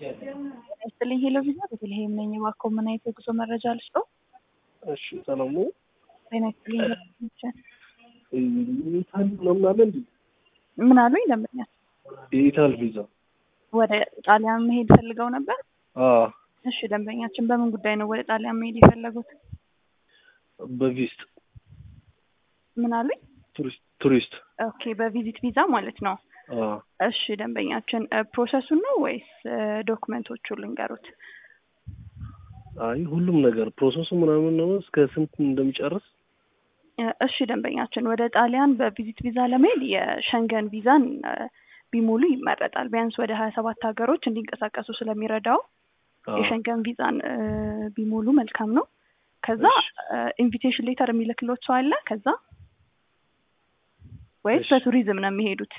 ይስጥልኝ ሄሎ ቪዛ ቤተልሔም ነኝ። እባክዎ ምን አይነት የጉዞ መረጃ ልስጠው? እሺ ሰላም ነው። ጤና ይስጥልኝ ሄሎ የኢታሊ ምናምን አለ እንዴ? ምን አሉኝ? ደንበኛል የኢታል ቪዛ ወደ ጣሊያን መሄድ ፈልገው ነበር? አዎ፣ እሺ ደንበኛችን በምን ጉዳይ ነው ወደ ጣሊያን መሄድ የፈለጉት? በቪስት ምን አሉኝ? ቱሪስት ቱሪስት ኦኬ በቪዚት ቪዛ ማለት ነው። አዎ። እሺ ደንበኛችን ፕሮሰሱን ነው ወይስ ዶክመንቶቹ ልንገሩት? አይ ሁሉም ነገር ፕሮሰሱ ምናምን ነው እስከ ስንት እንደሚጨርስ እሺ ደንበኛችን ወደ ጣሊያን በቪዚት ቪዛ ለመሄድ የሸንገን ቪዛን ቢሞሉ ይመረጣል። ቢያንስ ወደ ሀያ ሰባት ሀገሮች እንዲንቀሳቀሱ ስለሚረዳው አዎ። የሸንገን ቪዛን ቢሞሉ መልካም ነው። ከዛ ኢንቪቴሽን ሌተር የሚልክሎት ሰው አለ ከዛ ወይስ እሺ። በቱሪዝም ነው የሚሄዱት?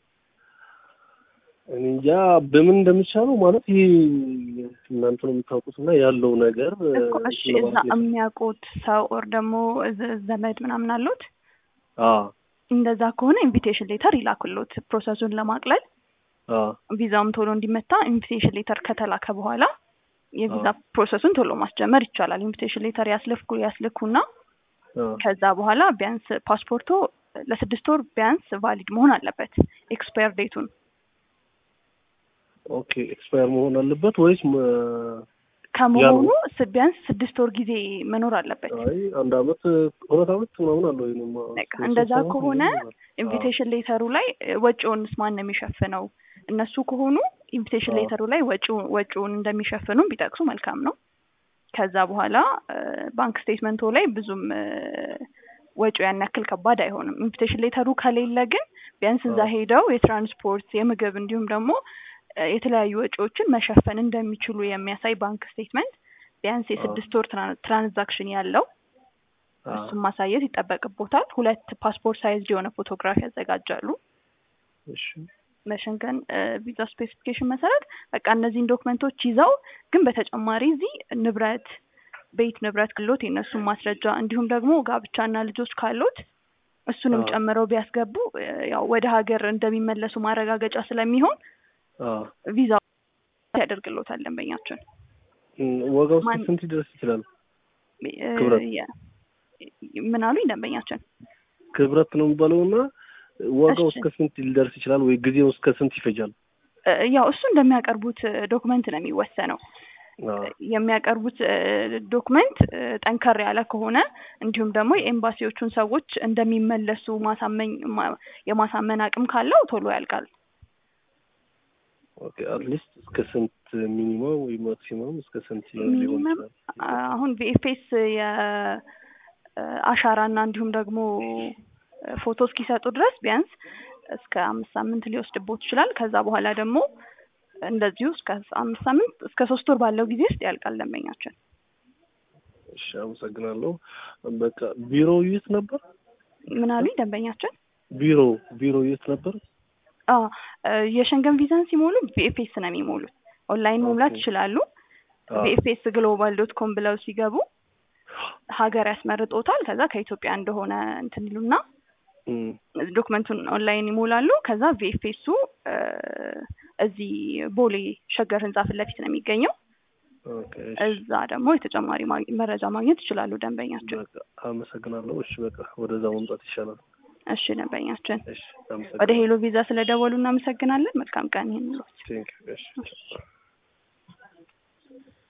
እኔ እንጃ በምን እንደሚቻለው ማለት ይሄ እናንተ ነው የምታውቁት እና ያለው ነገር እኮ እሺ እዛ የሚያውቁት ሰው ኦር ደግሞ ዘ- ዘመድ ምናምን አሉት? አዎ እንደዛ ከሆነ ኢንቪቴሽን ሌተር ይላክሎት ፕሮሰሱን ለማቅለል አዎ ቪዛውም ቶሎ እንዲመታ ኢንቪቴሽን ሌተር ከተላከ በኋላ የቪዛ አዎ። ፕሮሰሱን ቶሎ ማስጀመር ይቻላል። ኢንቪቴሽን ሌተር ያስልኩ ያስልኩና አዎ ከዛ በኋላ ቢያንስ ፓስፖርቶ ለስድስት ወር ቢያንስ ቫሊድ መሆን አለበት ኤክስፓየር ዴቱን ኦኬ ኤክስፓየር መሆን አለበት ወይስ መ- ከመሆኑ ስ- ቢያንስ ስድስት ወር ጊዜ መኖር አለበት። አይ አንድ አመት ሁለት አመት ምናምን አለው ይሄንማ በቃ ሶስት እንደዛ አመት ከሆነ ምናምን ይሆናል። ኢንቪቴሽን ሌተሩ ላይ እ፣ ወጪውንስ ማን ነው የሚሸፍነው? እነሱ ከሆኑ ኢንቪቴሽን አዎ። ሌተሩ ላይ ወጪው- ወጪውን እንደሚሸፍኑ ቢጠቅሱ መልካም ነው። ከዛ በኋላ እ፣ ባንክ ስቴትመንቶ ላይ ብዙም እ፣ ወጪው ያን ያክል ከባድ አይሆንም። ኢንቪቴሽን ሌተሩ ከሌለ ግን ቢያንስ እዛ አዎ። ሄደው የትራንስፖርት፣ የምግብ እንዲሁም ደግሞ እ፣ የተለያዩ ወጪዎችን መሸፈን እንደሚችሉ የሚያሳይ ባንክ ስቴትመንት ቢያንስ የስድስት ወር ትራን- ትራንዛክሽን ያለው አዎ። እሱን ማሳየት ይጠበቅቦታል። ሁለት ፓስፖርት ሳይዝ የሆነ ፎቶግራፍ ያዘጋጃሉ። እሺ በሸንገን ቪዛ ስፔሲፊኬሽን መሰረት በቃ እነዚህን ዶክመንቶች ይዘው ግን በተጨማሪ እዚህ ንብረት ቤት ንብረት ካሎት የእነሱን ማስረጃ እንዲሁም ደግሞ ጋብቻና ልጆች ካሎት እሱንም አዎ። ጨምረው ቢያስገቡ እ፣ ያው ወደ ሀገር እንደሚመለሱ ማረጋገጫ ስለሚሆን አዎ ቪዛ ያደርግሎታል ደንበኛችን። እም፣ ዋጋው እስከ ማን- ስንት ሊደርስ ይችላል? እ፣ ክብረት። የ- ምን አሉኝ ደንበኛችን? ክብረት ነው የሚባለው እና ዋጋው እሺ። እስከ ስንት ሊደርስ ይችላል ወይ ጊዜው እስከ ስንት ይፈጃል? እ፣ ያው እሱ እንደሚያቀርቡት ዶክመንት ነው የሚወሰነው። አዎ የሚያቀርቡት እ፣ ዶክመንት እ፣ ጠንከር ያለ ከሆነ እንዲሁም ደግሞ የኤምባሲዎቹን ሰዎች እንደሚመለሱ ማሳመኝ ማ- የማሳመን አቅም ካለው ቶሎ ያልቃል። ኦኬ አትሊስት እስከ ስንት ሚኒመም ወይ ማክሲመም እስከ ስንት ሊሆን ሚኒመም ይችላል? አሁን ቪኤፍኤስ የአሻራ እና እንዲሁም ደግሞ ፎቶ እስኪሰጡ ድረስ ቢያንስ እስከ አምስት ሳምንት ሊወስድቦት ይችላል። ከዛ በኋላ ደግሞ እንደዚሁ እስከ አምስት ሳምንት እስከ ሶስት ወር ባለው ጊዜ ውስጥ ያልቃል ደንበኛችን። እሺ አመሰግናለሁ። በቃ ቢሮው የት ነበር? ምን አሉኝ ደንበኛችን? ቢሮ ቢሮ የት ነበር? አ የሸንገን ቪዛን ሲሞሉ ቪኤፍኤስ ነው የሚሞሉት። ኦንላይን መሙላት ኦኬ። ይችላሉ። አዎ ቪኤፍኤስ ግሎባል ዶት ኮም ብለው ሲገቡ ሀገር ያስመርጦታል። ከዛ ከኢትዮጵያ እንደሆነ እንትን ይሉና እም፣ ዶክመንቱን ኦንላይን ይሞላሉ። ከዛ ቪኤፍኤሱ እዚህ ቦሌ ሸገር ህንጻ ፊት ለፊት ነው የሚገኘው። ኦኬ እሺ። እዛ ደግሞ የተጨማሪ ማግ- መረጃ ማግኘት ይችላሉ ደንበኛችን። በቃ አመሰግናለሁ። እሺ በቃ ወደዛ መምጣት ይሻላል። እሺ ደንበኛችን፣ እሺ ወደ አመሰግናለሁ። ሄሎ ቪዛ ስለደወሉ እናመሰግናለን። መልካም ቀን ይሁንልዎት። ቴንክ ዩ እሺ